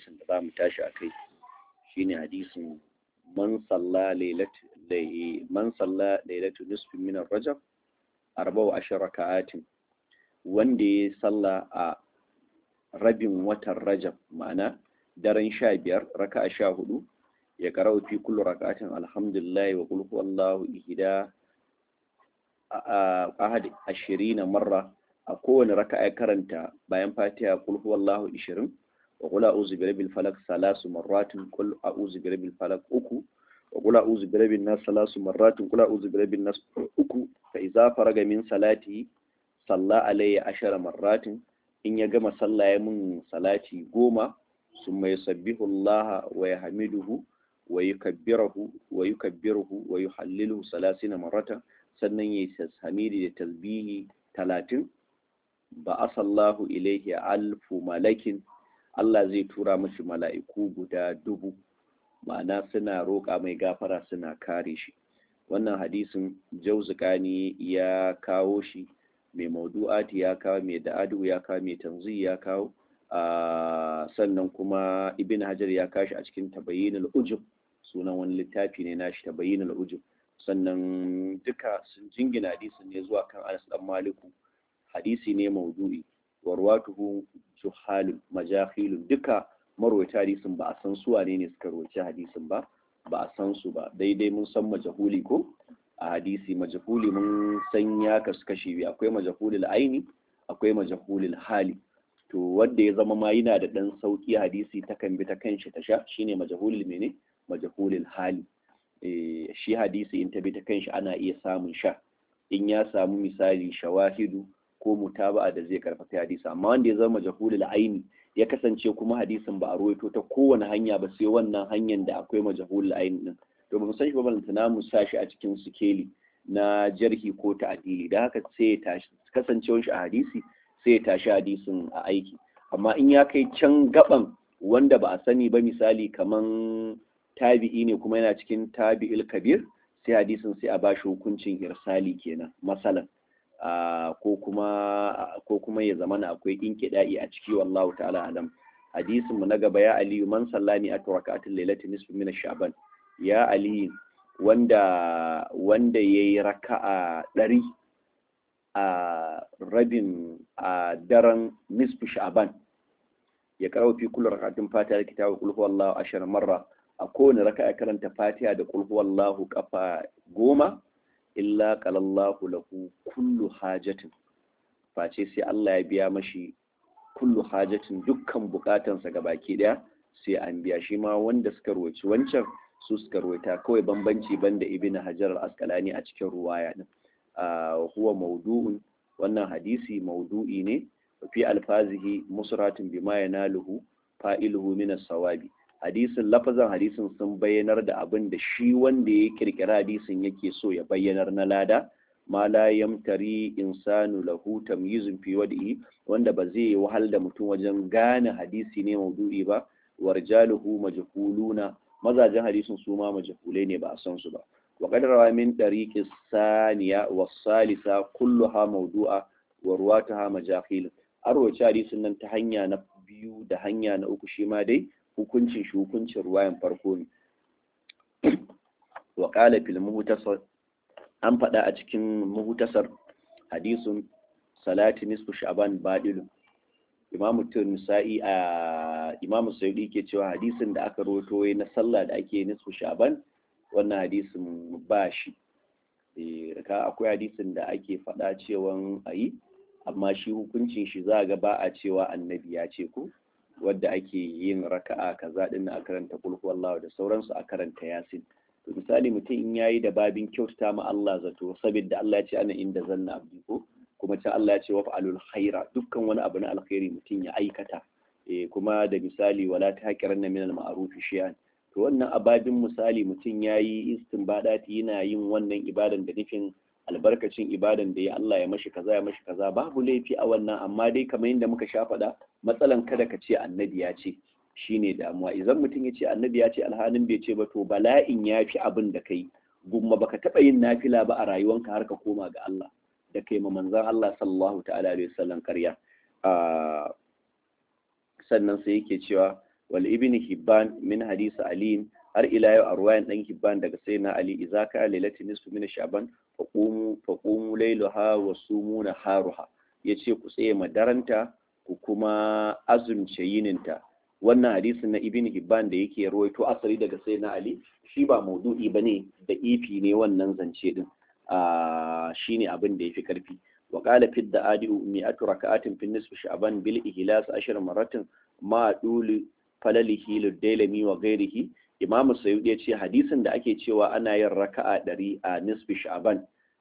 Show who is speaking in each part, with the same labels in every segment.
Speaker 1: hadisin da za mu tashi a kai shine hadisin man salla lailatu man salla lailatu nisfin min rajab arba'u ashara raka'atin wanda ya salla a rabin watan rajab ma'ana daren sha biyar raka'a sha hudu ya karau fi kullu raka'atin alhamdulillah wa qul huwallahu ihda ahad ashirina marra a kowane raka'a ya karanta bayan fatiha qul huwallahu 20 wa qul a'udhu bi rabbil falaq salasu marratin qul a'udhu bi rabbil falaq uku wa qul a'udhu bi rabbin nas salasu marratin qul a'udhu bi rabbin nas uku fa idza faraga min salati salla alayya ashara marratin in ya gama sallah ya mun salati goma summa yusabbihu Allah wa yahmiduhu wa yukabbirahu wa yukabbiruhu wa yuhalliluhu salasina marratan sannan yayi hamidi da tasbihi talatin ba asallahu ilaihi alfu malakin Allah zai tura mashi mala'iku guda dubu ma'ana suna roƙa mai gafara suna kare shi wannan hadisin jauzukani ya kawo shi mai maudu'ati ya kawo mai da'adu ya kawo mai tanzi ya kawo sannan kuma ibn hajar ya kashi a cikin tabayyinul ujub sunan wani littafi ne nashi tabayyinul ujub sannan duka sun jingina hadisin ne zuwa kan Anas dan Maliku hadisi ne maudu'i warwatuhu juhalun majahilun duka marwaita hadisin ba a san su wane ne suka rawaci hadisin ba ba a san su ba daidai mun san majahuli ko a hadisi majahuli mun san ya kasu kashi biyu akwai majahulul aini akwai majahulul hali to wanda ya zama ma yana da dan sauki hadisi ta kan bi ta kanshi ta sha shine majahulul mene majahulul hali shi hadisi in ta bi ta kanshi ana iya samun sha in ya samu misali shawahidu ko mutaba'a da zai karfafa hadisi amma wanda ya zama majahulul aini ya kasance kuma hadisin ba a ruwaito ta kowane hanya ba sai wannan hanyar da akwai majahulul aini din to ba mu san shi ba balantana mu sa shi a cikin sikeli na jarhi ko ta'dili da haka sai ya tashi kasancewar shi a hadisi sai ya tashi hadisin a aiki amma in ya kai can gaban wanda ba a sani ba misali kaman tabi'i ne kuma yana cikin tabi'il kabir sai hadisin sai a bashi hukuncin irsali kenan masalan ko kuma ko kuma ya zamana akwai inkida'i a ciki wallahu ta'ala alam hadisin mu na gaba ya aliyu man sallani a raka'atul lailati nisfu min sha'ban ya aliyu wanda wanda yayi raka'a ɗari a rabin a daren nisfu sha'ban ya karawa fi kullu rak'atin fatiha da kitabu qul huwallahu ashara marra a kowane raka'a karanta fatiha da qul huwallahu kafa goma illa qalallahu lahu kullu hajatin face sai Allah ya biya mashi kullu hajatin dukkan bukatansa baki daya sai an biya shi ma wanda suka roci wancan su suka roita kawai bambanci banda ibn hajar al-asqalani a cikin ruwaya din huwa maudu'un wannan hadisi maudu'i ne fi alfazihi musratun bima yanaluhu fa'iluhu min as-sawabi hadisin lafazan hadisin sun bayyanar da abin da shi wanda ya kirkira hadisin yake so ya bayyanar na lada ma la yamtari insanu lahu tamyizun fi wadi'i wanda ba zai wahal da mutum wajen gane hadisi ne maudu'i ba warjaluhu majhuluna mazajen hadisin su ma majhulai ne ba a san su ba wa qad rawa min tariqis saniya was salisa kulluha mawdu'a wa ruwataha majahil arwaci hadisin nan ta hanya na biyu da hanya na uku shi ma dai hukuncin shi hukuncin ruwayan farko ne wa qala fil muhtasar an faɗa a cikin muhtasar hadisun salati nisfu sha'ban badilun imam nisa'i a imam sayyidi ke cewa hadisin da aka roto na sallah da ake nisfu sha'ban wannan hadisin ba shi ka akwai hadisin da ake faɗa cewa ayi amma shi hukuncin shi za ga ba a cewa annabi ya ce ko wadda ake yin raka'a kaza din a karanta kul huwallahu da sauransu a karanta yasin to misali mutum in yayi da babin kyautata ma Allah zato saboda Allah ya ce ana inda zanna abdi ko kuma can Allah ya ce wa fa'alul khaira dukkan wani abu na alkhairi mutum ya aikata eh kuma da misali wala taqiranna min al ma'ruf shay'an to wannan ababin misali mutum yayi istinbadati yana yin wannan ibadan da nufin albarkacin ibadan da ya Allah ya mashi kaza ya mashi kaza babu laifi a wannan amma dai kamar yadda muka sha faɗa matsalan kada ka ce annabi ya ce shine damuwa idan mutum ya ce annabi ya ce alhalin bai ce ba to bala'in ya fi abin da kai gumma baka taɓa yin nafila ba a rayuwanka har ka koma ga Allah da kai ma manzon Allah sallallahu ta'ala alaihi wasallam ƙarya sannan sai yake cewa wal ibn hibban min hadisi ali har ila yau a ruwayan dan hibban daga sayyidina ali idza ka lailatin nisfu min sha'ban faqumu faqumu laylaha wa sumu naharuha yace ku tsaye madaranta ku kuma azumce yininta wannan hadisin na ibn hibban da yake ruwaito asali daga sayyidina ali shi ba maudu'i bane da ifi ne wannan zance din a shine abin da yafi karfi وقال في الدعاء مئة ركعات في النصف شعبان بالإهلاس عشر مرات ما دول فلله للديلمي وغيره Imam Sayyid ya ce hadisin da ake cewa ana yin raka'a ɗari a nisfi sha'ban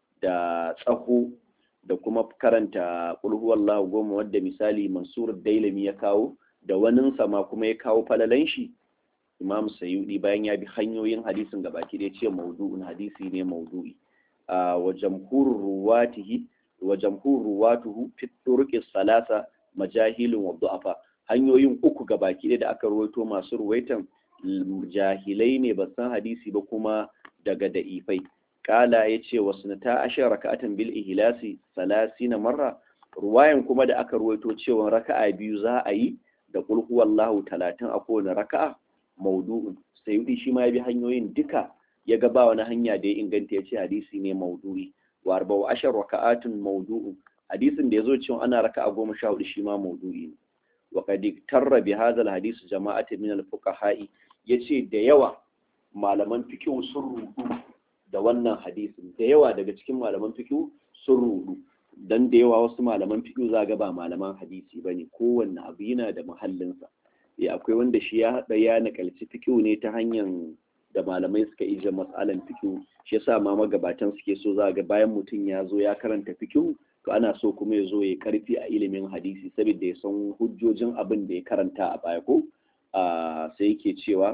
Speaker 1: da tsaho da kuma karanta kulhuwallahu goma wadda misali Mansur Dailami ya kawo da wanin sama kuma ya kawo falalan shi Imam Sayyidi bayan ya bi hanyoyin hadisin gabaki da ya ce maudu'un hadisi ne maudu'i wa jamhurur ruwatihi wa jamhur ruwatuhu fi turuqi salasa majahilun wa du'afa hanyoyin uku gabaki da aka ruwaito masu ruwaitan jahilai ne ba san hadisi ba kuma daga da'ifai kala yace wasnata ashar raka'atan bil ihlasi salasina marra ruwayan kuma da aka ruwaito cewa raka'a biyu za a yi da qul huwallahu 30 a kowane raka'a maudu'un sayyidi shi ma ya bi hanyoyin duka ya ga ba wani hanya da ya inganta ya ce hadisi ne maudu'i wa arba'u ashar raka'atun mawdu'un hadisin da yazo cewa ana raka'a goma sha hudu shi ma mawdu'i ne wa qad tarra bi hadha alhadith jama'atu min alfuqaha'i yace da yawa malaman fiqh sun rudu da wannan hadisin da yawa daga cikin malaman fiqh sun rudu dan da yawa wasu malaman fiqh za ga ba malaman hadisi bane kowanne abu yana da muhallinsa ya akwai wanda shi ya hada ya nakalci fiqh ne ta hanyar da malamai suka ije matsalan fikihu shi yasa ma magabatan suke so za ga bayan mutum ya zo ya karanta fikihu to ana so kuma ya zo ya karfi a ilimin hadisi saboda ya san hujjojin abin da ya karanta a baya ko sai yake cewa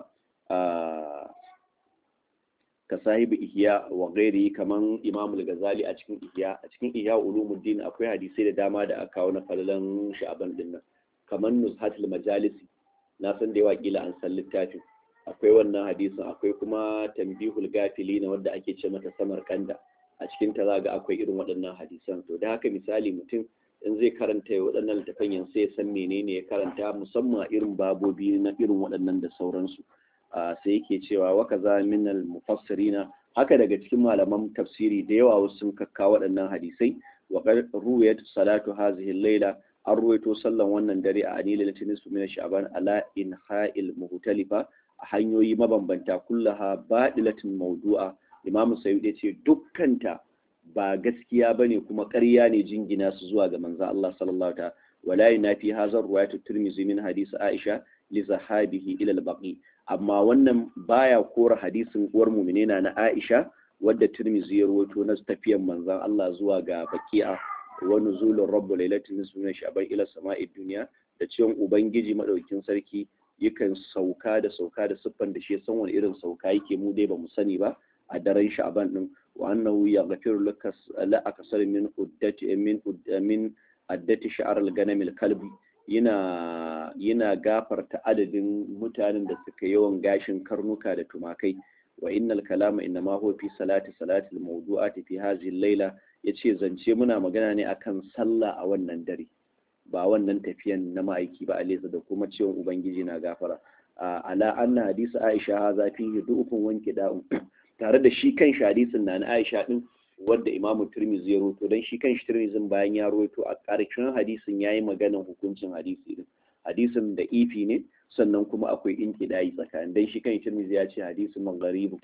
Speaker 1: ka sahibi ihya wa gairi kaman imam al-ghazali a cikin ihya a cikin ihya ulumuddin akwai hadisai da dama da aka kawo na falalan sha'aban dinnan kaman nuzhatul majalisi na san da yawa kila an san littafin akwai wannan hadisin akwai kuma tambihul gafili na wadda ake ce mata samar kanda a cikin ta zaga akwai irin waɗannan hadisan to da haka misali mutum in zai karanta waɗannan littafan yan sai ya san menene ya karanta musamman irin babobi na irin waɗannan da sauransu sai yake cewa wa kaza min al mufassirina haka daga cikin malaman tafsiri da yawa wasu sun kakka waɗannan hadisai wa ruwayat salatu hazihi al-laila an ruwaito sallan wannan dare a anilal nisfu min sha'ban ala inha'il muhtalifa a hanyoyi mabambanta kullaha baɗilatin maudu'a imamu sayyid ya ce dukkanta ba gaskiya bane kuma ƙarya ne jingina su zuwa ga manzo Allah sallallahu ta wala yunafi hazar ruwayatu tirmizi min hadisi aisha li zahabihi ila al-baqi amma wannan baya kora hadisin uwar mu'minina na aisha wadda tirmizi ya rawaito na tafiyan manzon Allah zuwa ga baqi'a wa nuzulur rabbul lailatin nisfu min sha'ban ila sama'id dunya da ciwon ubangiji madaukin sarki yakan sauka da sauka da siffan da shi ya san wani irin sauka yake mu dai ba mu sani ba a daren sha'ban din wa annahu yaghfiru laka la akasar min uddati min min addati sha'ar al-ganam al-kalbi yana yana gafarta adadin mutanen da suka yawan gashin karnuka da tumakai wa innal kalama innama huwa fi salati salati al-mawdu'ati fi hadhihi al-laila yace zance muna magana ne akan sallah a wannan dare ba wannan tafiyan na ma'aiki ba alisa da kuma cewa ubangiji na gafara ala anna hadisi aisha haza fihi du'ufun wanki da'un tare da shi kan hadisin na na aisha din wanda imamu tirmizi ya roto dan shi kan shi tirmizin bayan ya roto a ƙarshen hadisin yayi maganan hukuncin hadisi din hadisin da ifi ne sannan kuma akwai inkidayi tsakanin dan shi kan tirmizi ya ce hadisin magharibu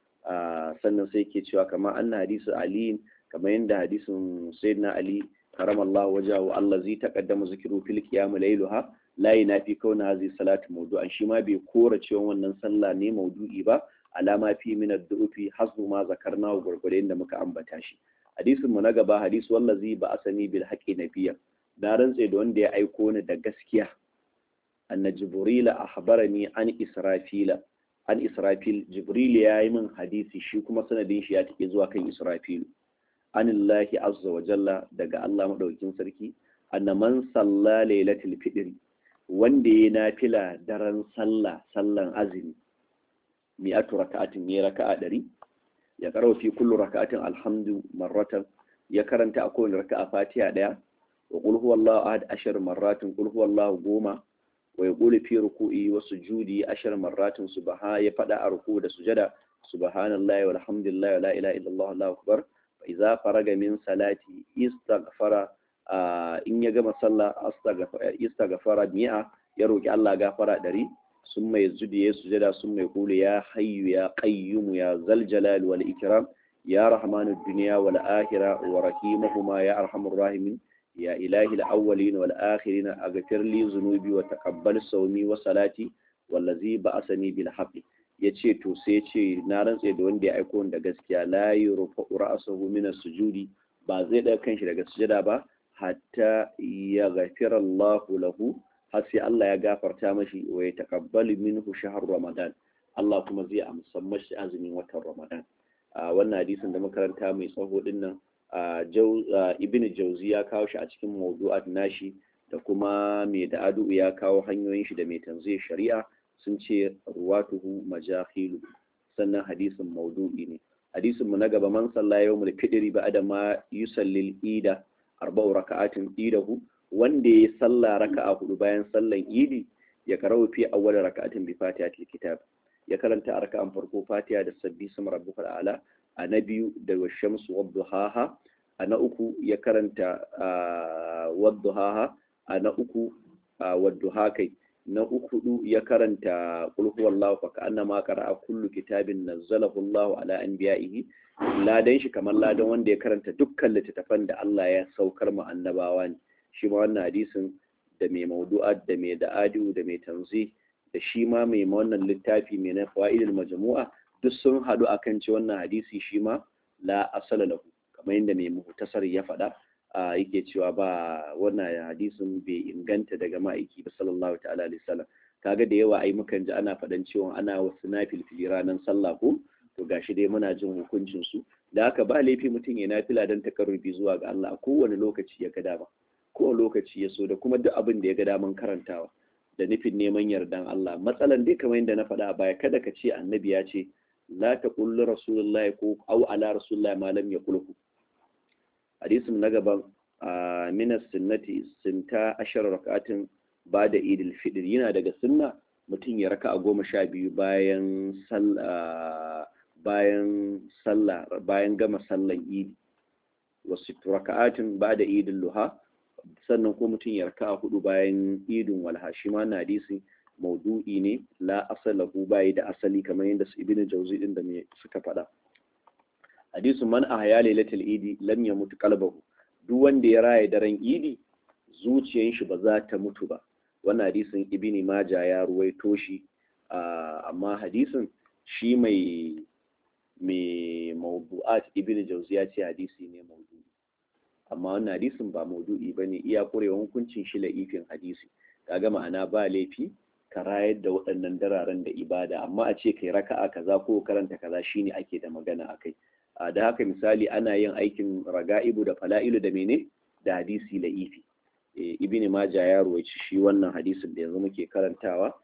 Speaker 1: sannan sai ke cewa kamar anna hadisi ali kamar yadda hadisin sayyidina ali كرم الله وجهه الذي تقدم ذكره في القيام ليلها لا ينافي كون هذه الصلاة موضوعا شما بيكورة cewa wannan sallah ne maudu'i ba alama fi min ad-du'fi hasbu ma zakarna wa gurgure da muka ambata shi hadisin mu na gaba hadis wallazi ba asani bil haqqi nabiyya na rantse da wanda ya aiko ni da gaskiya anna jibril ahbarani an israfila an israfil jibril ya yi min hadisi shi kuma sanadin shi ya take zuwa kan israfilu anillahi azza wa jalla daga Allah madaukin sarki anna man salla lailatul fitr wanda ya nafila daren sallah sallan azumi mi'atu raka'atin ya raka'a dari ya karo fi kullu raka'atin alhamdu marratan ya karanta a kowane raka'a fatiha daya wa qul huwallahu ahad ashar marratin qul huwallahu goma wa yaqulu fi ruku'i wa sujudi ashar marratin subha ya fada a ruku da sujada subhanallahi walhamdulillahi wala ilaha illallah allahu akbar fa idza faraga min salati istaghfara in ya gama sallah istaghfara mi'a ya roki Allah gafara ɗari sun mai zudi ya sujada sun mai kulu ya hayyu ya qayyum ya zal jalal wal ikram ya rahmanud dunya wal akhirah wa rahimahuma ya arhamur rahimin ya ilahi al awwalin wal akhirin aghfir li dhunubi wa taqabbal sawmi wa salati wallazi ba'asani bil haqqi yace to sai yace na rantse da wanda ya aiko da gaskiya la yurfa ra'sahu min as-sujudi ba zai daga kanshi daga sujada ba hatta ya ghafira Allahu lahu har sai Allah ya gafarta mashi wa ya taqabbalu minhu shahr Ramadan Allah kuma zai amsa mashi azumin watan Ramadan wannan hadisin da makaranta mai tsaho din nan Ibn Jauzi ya kawo shi a cikin mawdu'at nashi da kuma mai da adu ya kawo hanyoyin shi da mai tanzih shari'a sun ce ruwatuhu majahilu sannan hadisin maudu'i ne hadisin mu na gaba man salla yawmul fidri ba'da ma yusallil ida arba'u raka'atin idahu wanda ya salla raka'a hudu bayan sallan idi ya karawa fi awwal raka'atin bi fatihatil kitab ya karanta a raka'an farko fatiha da sabbi sama rabbukal a'la a na biyu da washamsu wadduhaha a na uku ya karanta wadduhaha a na uku wadduhakai na uku ya karanta qul huwallahu fa ka'annama qara'a kullu kitabin nazzalahu Allahu ala anbiya'ihi ladan shi kamar ladan wanda ya karanta dukkan littattafan da Allah ya saukar mu annabawa ne shi ma wannan hadisin da mai maudu'at da mai da'adu da mai tanzi da shi ma mai wannan littafi mai na fa'idul majmu'a duk sun haɗu akan ce wannan hadisi shi ma la asala lahu kamar yadda mai muhtasar ya faɗa yake cewa ba wannan hadisin bai inganta daga ma'aiki ba sallallahu ta'ala alaihi wasallam kaga da yawa ai mukan ji ana faɗan cewa ana wasu nafilfili ranar sallah ko to gashi dai muna jin hukuncin su da haka ba laifi mutum ya nafila don takarrubi zuwa ga Allah a kowane lokaci ya ga dama kowane lokaci ya so da kuma duk abin da ya ga daman karantawa da nufin neman yardan Allah matsalan dai kamar yadda na faɗa a baya kada ka ce annabi ya ce la taqul rasulullahi ko au ala rasulullahi ma lam yaqulhu hadisin na gaban min sunnati sinta ashar rakatin ba da idil fitr yana daga sunna mutum ya raka a goma sha biyu bayan bayan sallah bayan gama sallan idi wasu raka'atin ba da idin luha sannan ko mutum ya raka a hudu bayan idin walha shi ma na hadisi maudu'i ne la asalahu bayi da asali kamar yadda su ibnu jauzi din da me suka faɗa hadisu man ahya lailatul idi lam yamut qalbuhu duk wanda ya raye daren idi zuciyar shi ba za ta mutu ba wannan hadisin ibni maja ya ruwaito shi amma hadisin shi mai mai mawdu'at ibn jauzi ya ce hadisi ne mawdu'i amma wannan hadisin ba mawdu'i bane iya kurewa hukuncin shi la'ifin hadisi kaga ma'ana ba laifi ka rayar da waɗannan dararen da ibada amma a ce kai raka'a kaza ko karanta kaza shine ake da magana akai da haka misali ana yin aikin raga'ibu da fala'ilu da mene da hadisi la'ifi ibn maja ya ruwaici shi wannan hadisin da yanzu muke karantawa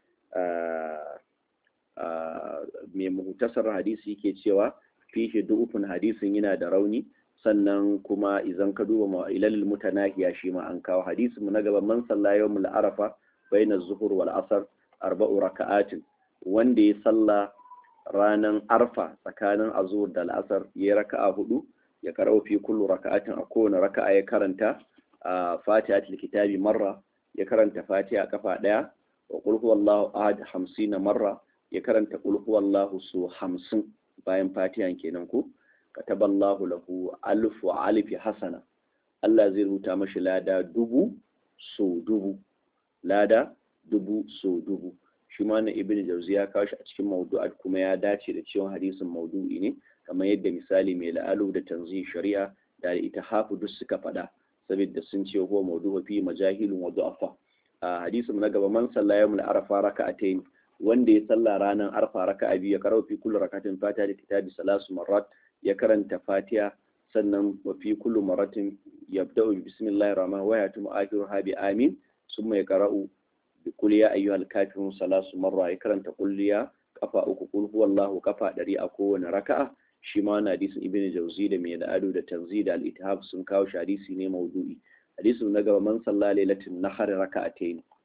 Speaker 1: mai muhtasar hadisi ke cewa fihi du'ufun hadisin yana da rauni sannan kuma idan ka duba ma'ilalil mutanahiya shi ma an kawo hadisin mu na gaba man salla yawmul arafa baina zuhur wal asr arba'u raka'atin wanda ya salla ranan arfa tsakanin azur da al'asar ya raka'a hudu ya karau fi kullu raka'atin a kowane raka'a ya karanta fatihatul kitabi marra ya karanta fatiha kafa daya wa qul huwallahu ahad 50 marra ya karanta qul huwallahu su 50 bayan fatihan kenan ko kataballahu lahu alf wa alif hasana Allah zai rubuta mashi lada dubu so dubu lada dubu so dubu shi ma na ibn jauzi ya kawo shi a cikin mawdu'at kuma ya dace da cewa hadisin maudu'i ne kamar yadda misali mai la'alu da tanzih shari'a da ita hafu duk suka faɗa saboda sun ce huwa mawdu'u fi majahilun wa du'afa a hadisin na gaba man salla yawmul arafa raka'atayn wanda ya salla ranar arfa raka'a biyu ya karau fi kullu rakatin fatiha da kitabi salasu marrat ya karanta fatiha sannan wa fi kullu maratin yabda'u bi bismillahir rahmanir wa yatum akhiruha bi amin summa yaqra'u bi qul ya ayyuhal kafirun salasu marra ya karanta qul ya kafa uku qul huwallahu kafa dari a kowane raka'a shi ma na hadisin ibn jauzi da mai da'adu da tanzi da al-ithab sun kawo shi hadisi ne maudu'i hadisin na gaba man salla lailatin nahar raka'atayn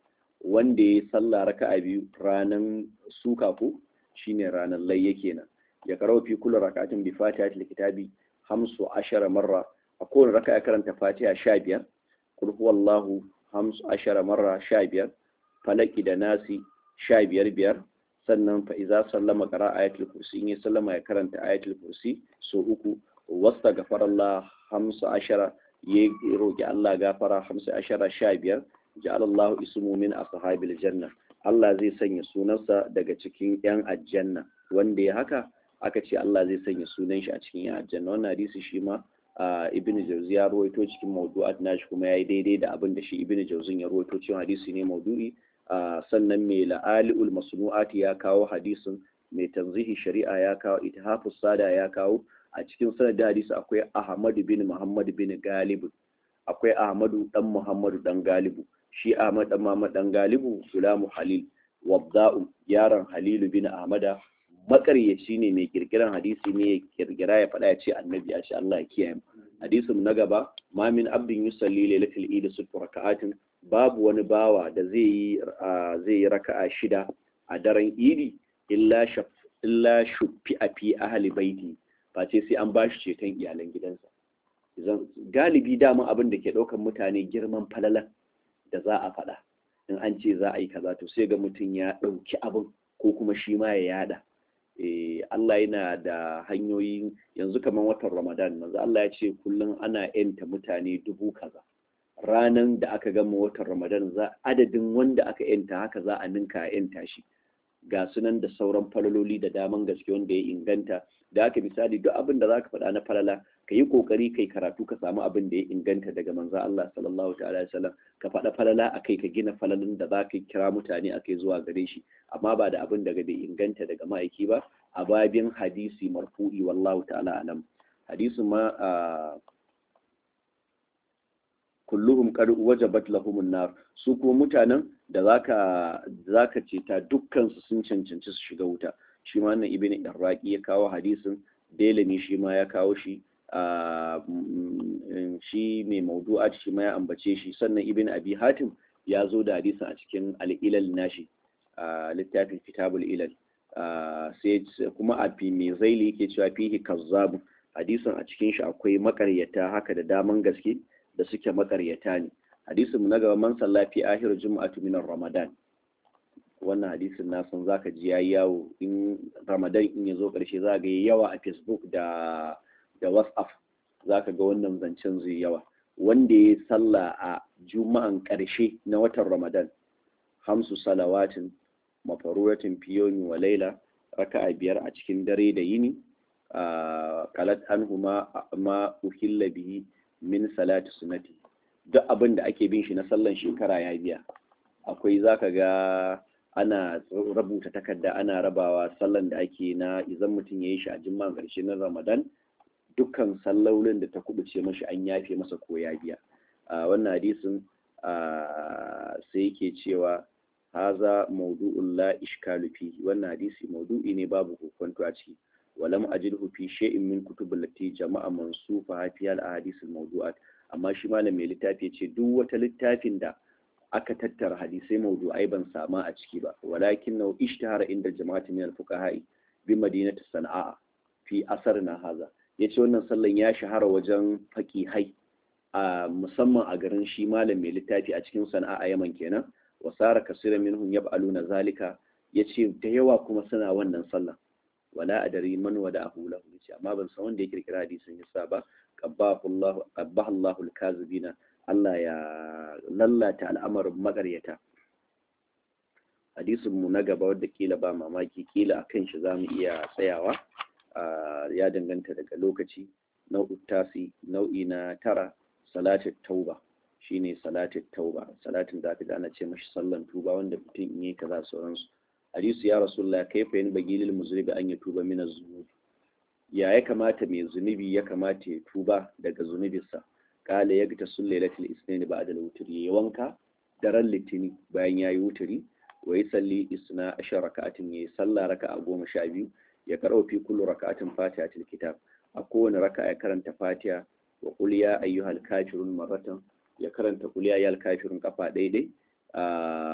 Speaker 1: wanda ya salla raka'a biyu ranan suka ko shine ranan layya kenan ya karo fi kullu rak'atin bi fatihatil kitabi hamsu ashara marra a kowane raka'a karanta fatiha sha biyar kul huwallahu hamsu ashara marra sha biyar falaki da nasi sha biyar biyar sannan fa iza sallama qara ayatul kursi in ya sallama ya karanta ayatul kursi so uku wasta gafarallah hamsu ashara ya roki Allah gafara hamsu ashara sha biyar ja'alallahu ismu min ashabil janna Allah zai sanya sunansa daga cikin yan aljanna wanda ya haka aka ce Allah zai sanya sunan shi a cikin yan aljanna wannan hadisi shi ma ibn jauzi ya rawaito cikin mawdu'at nashi kuma yayi daidai da abin da shi ibn jauzin ya rawaito cikin hadisi ne mawdu'i sannan mai la'ali'ul masnu'ati ya kawo hadisin mai tanzihi shari'a ya kawo ithafus sada ya kawo a cikin sanadin hadisi akwai ahmadu bin muhammad bin galibu akwai ahmadu dan muhammadu dan galibu shi ahmad dan muhammad dan galibu gulamu halil wabda'u yaron halilu bin ahmada makaryaci ne mai kirkiran hadisi ne ya kirkira ya faɗa ya ce annabi ya ce Allah ya kiyaye hadisin na gaba ma min abdin yusalli lailatul eid sittu raka'atin babu wani bawa da zai yi zai yi raka'a shida a daren idi illa shaf illa shuffi a fi ahli baiti face sai an bashi ceton iyalan gidansa galibi dama abin da ke ɗaukan mutane girman falalan da za a faɗa in an ce za a yi kaza to sai ga mutum ya ɗauki abin ko kuma shi ma ya yada Allah yana da hanyoyi yanzu kamar watan Ramadan manzo Allah ya ce kullum ana yanta mutane dubu kaza ranan da aka gama watan Ramadan za adadin wanda aka yanta haka za a ninka yanta shi ga sunan da sauran falaloli da daman gaske wanda ya inganta da aka misali duk abin da zaka faɗa na falala ka yi kokari kai karatu ka samu abin da ya inganta daga manzo Allah sallallahu ta'ala wasallam ka faɗa falala akai ka gina falalin da zaka kira mutane akai zuwa gare shi amma ba da abin daga bai inganta daga ma'aiki ba a babin hadisi marfu'i wallahu ta'ala alam hadisin ma kulluhum qad wajabat lahumun nar su kuma mutanen da zaka zaka ce ta dukkan su sun cancanci su shiga wuta shi ma nan ibnu iraqi ya kawo hadisin Delami shi ma ya kawo shi shi mai maudu'at shi ma ya ambace shi sannan ibn abi hatim ya zo da hadisin a cikin al'ilal nashi littafin kitabul ilal sai kuma a fi mai zaili yake cewa fihi kazzabu hadisin a cikin shi akwai makaryata haka da daman gaske da suke makaryata ne hadisin mu na gaba man sallafi ahir juma'atu min ramadan wannan hadisin na san zaka ji yayi yawo in ramadan in ya zo karshe za ga yawa a facebook da da whatsapp zaka ga wannan zancen zai yawa wanda ya salla a juma'an karshe na watan ramadan hamsu salawatin mafaruratin fiyomi wa laila raka'a biyar a cikin dare da yini kalat anhu ma ma uhilla bihi min salati sunnati duk abin da ake bin shi na sallan shekara ya biya akwai zaka ga ana rubuta takarda ana rabawa sallan da ake na idan mutum ya yi shi a jimman ƙarshe na ramadan dukkan sallolin da ta kubuce mashi an yafe masa ko ya biya wannan hadisin sai yake cewa haza maudu'un la ishkalu fihi wannan hadisi maudu'i ne babu kokonto a ciki walam ajidhu fi shay'in min kutubul lati jama'a mansufa hafiya al ahadith al mawdu'at amma shi malam mai littafi ce duk wata littafin da aka tattara hadisai mawdu'ai ban sama a ciki ba walakin nau ishtahara inda jama'ati min al fuqaha'i bi madinati sana'a fi asarna haza yace wannan sallan ya shahara wajen faqihai a musamman a garin shi malam mai littafi a cikin sana'a a Yaman kenan wasara kasira minhum yab'aluna zalika yace da yawa kuma suna wannan sallah wala adari man wada ahu lahu yace amma ban san wanda ya kirkira hadisin yasa ba qabbahu Allah qabbahu Allah al-kazibina Allah ya lallata al'amarin magaryata hadisin mu na gaba wanda kila ba mamaki kila akan shi zamu iya tsayawa ya danganta daga lokaci nau'u tasi nau'i na tara salatul tauba shine salatul tauba salatin da aka ana ce mashi sallan tuba wanda mutum in yi kaza sauransu hadisu ya rasulullah kaifa yin bagilil muzribi an ya tuba min zunubi ya ya kamata mai zunubi ya kamata ya tuba daga zunubinsa kala ya gita sun lailatul isnin ba'da al-wutri ya wanka daren litini bayan yayi wuturi wa salli isna ashar raka'atin ya salla raka'a goma sha biyu ya karo fi kullu raka'atin fatihatul kitab a kowane raka'a ya karanta fatiha wa qul ya ayyuhal kafirun marratan ya karanta qul ya ayyuhal kafirun kafa daidai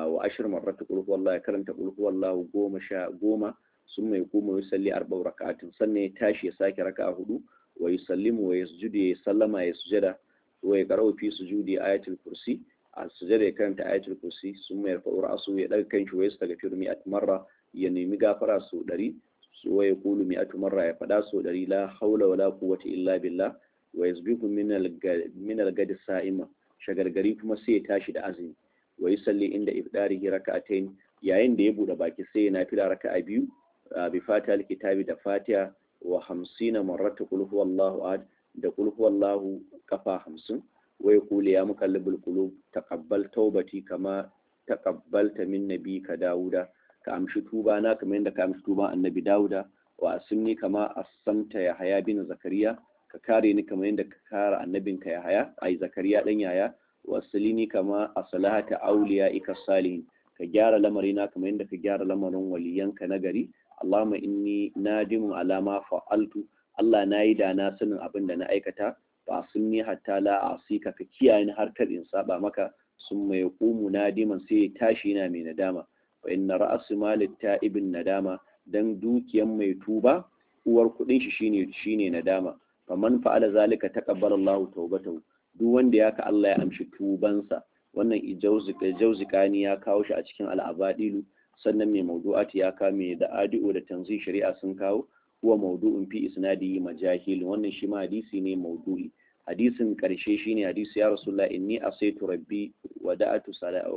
Speaker 1: wa ashir marrata qul huwallahu ya karanta qul huwallahu goma sha goma sun mai kuma ya salli arba'u raka'atin sannan ya tashi ya sake raka'a hudu wa yusallimu wa yasjudu ya sallama ya sujada wa ya qara'u fi sujudi ayatul kursi a sujada ya karanta ayatul kursi sun mai rafa'u ra'su ya daga kanshi wa yastaghfiru mi'at marra ya nemi gafara sau ɗari wa ya kulu mi'atu marra ya faɗa sau ɗari la haula wala quwwata illa billah wa yasbihu min al-gadi sa'ima shagargari kuma sai ya tashi da azumi wa yusalli inda ifdarihi raka'atayn yayin da ya bude baki sai ya nafila raka'a biyu bi fatiha al-kitabi da fatiha wa 50 marrata qul huwallahu ahad da qul huwallahu kafa 50 wa yaqulu ya muqallibul qulub taqabbal tawbati kama taqabbalta min nabika dauda ka amshi tuba na kamar yadda ka amshi tuba annabi dauda wa asimni kama asamta ya haya bin zakariya ka kare ni kamar yadda ka kare annabinka ya haya ai zakariya dan yaya wa salini kama asalahata auliya ika salihin ka gyara lamarina kamar yadda ka gyara lamarin waliyanka na gari Allahumma inni nadimun alama fa'altu Allah na yi da na sanin abin da na aikata ba sun ni hatta la asika ka kiyaye ni har kar in saba maka sun mai kumu nadiman sai ya tashi yana mai nadama fa inna ra'su malit ta'ibin nadama dan dukiyan mai tuba uwar kudin shi shine shine nadama faman fa'ala zalika taqabbala Allahu tawbatahu duk wanda ya ka Allah ya amshi tubansa wannan ijauzikani ya kawo shi a cikin al'abadilu sannan mai mawdu'ati ya kame da adi'u da tanzi shari'a sun kawo huwa mawdu'un fi isnadi majahil wannan shi ma hadisi ne mawdu'i hadisin karshe shine hadisi ya rasulullah inni asaitu rabbi wa da'atu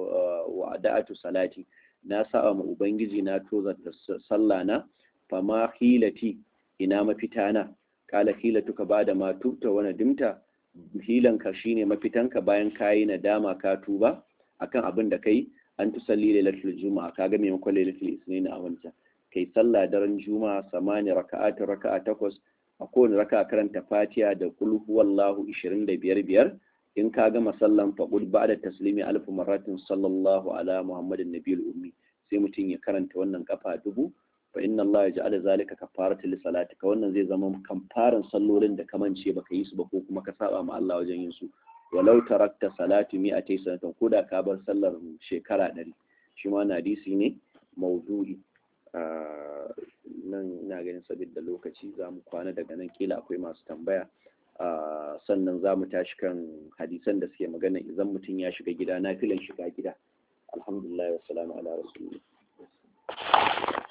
Speaker 1: wa da'atu salati na sa'a ma ubangiji na toza sallah na fama hilati ina mafita na kala hilatuka bada ma tubta wa nadimta hilanka shine mafitanka bayan kayi nadama ka tuba akan abin da kai an tusalli lailatul juma'a kaga maimakon lailatul isnin a wancan kai sallah daren juma'a samani raka'atin raka'a takwas a kowane raka'a karanta fatiha da kul huwallahu 25 biyar in ka gama sallan faqul ba'da taslimi alf marratin sallallahu ala muhammadin nabiyil ummi sai mutum ya karanta wannan kafa dubu fa inna Allah ja'ala zalika kafaratan li salatika wannan zai zama kamfaran sallolin da kamance baka yi su ba ko kuma ka saba ma Allah wajen yin su walau tarakta salatu mi'atai sanatan ko da ka bar sallar shekara ɗari shi ma na hadisi ne maudu'i nan ina ganin sabida lokaci za mu kwana daga nan kila akwai masu tambaya sannan za mu tashi kan hadisan da suke magana idan mutum ya shiga gida na filan shiga gida alhamdulillah wassalamu ala rasulillah